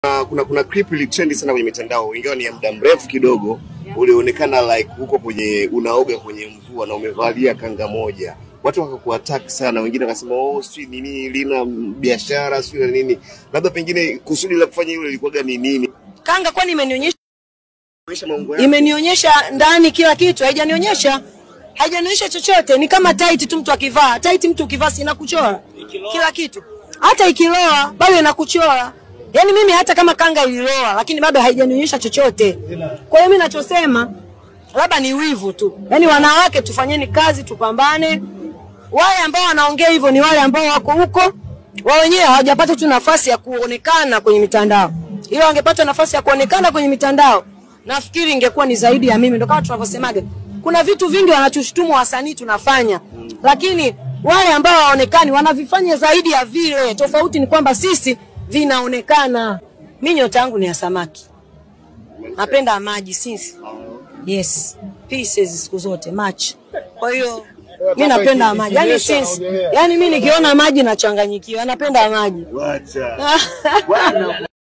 kuna, kuna, kuna clip ilitrendi sana kwenye mitandao, ingawa ni ya muda mrefu kidogo. Ulionekana like huko kwenye unaoga kwenye mvua na umevalia kanga moja, watu wakakuattack sana, wengine wakasema oh, sijui nini lina biashara sijui na nini. Labda pengine kusudi la kufanya hilo lilikuwaga ni nini? Kanga kwani imenionyesha Kuonyesha mambo yako. imenionyesha ndani kila kitu, haijanionyesha haijanionyesha chochote. Ni kama tight tu mtu akivaa tight, mtu ukivaa si inakuchora kila kitu, hata ikiloa bado inakuchora. Yaani mimi hata kama kanga ililoa, lakini bado haijanionyesha chochote. Kwa hiyo mimi nachosema labda ni wivu tu. Yaani wanawake tufanyeni kazi, tupambane. Wale ambao wanaongea hivyo ni wale ambao wako huko wao wenyewe hawajapata tu nafasi ya kuonekana kwenye mitandao. Ila wangepata nafasi ya kuonekana kwenye mitandao, nafikiri ingekuwa ni zaidi ya mimi. Ndio kama tunavyosemaga, kuna vitu vingi wanatushutumu wasanii tunafanya, lakini wale ambao hawaonekani wanavifanya zaidi ya vile. Tofauti ni kwamba sisi vinaonekana. Mimi nyota yangu ni ya samaki, napenda maji sisi. Yes, pieces siku zote match. Kwa hiyo mi napenda maji, yani since, yani mi nikiona maji nachanganyikiwa, napenda maji. Wacha. Bwana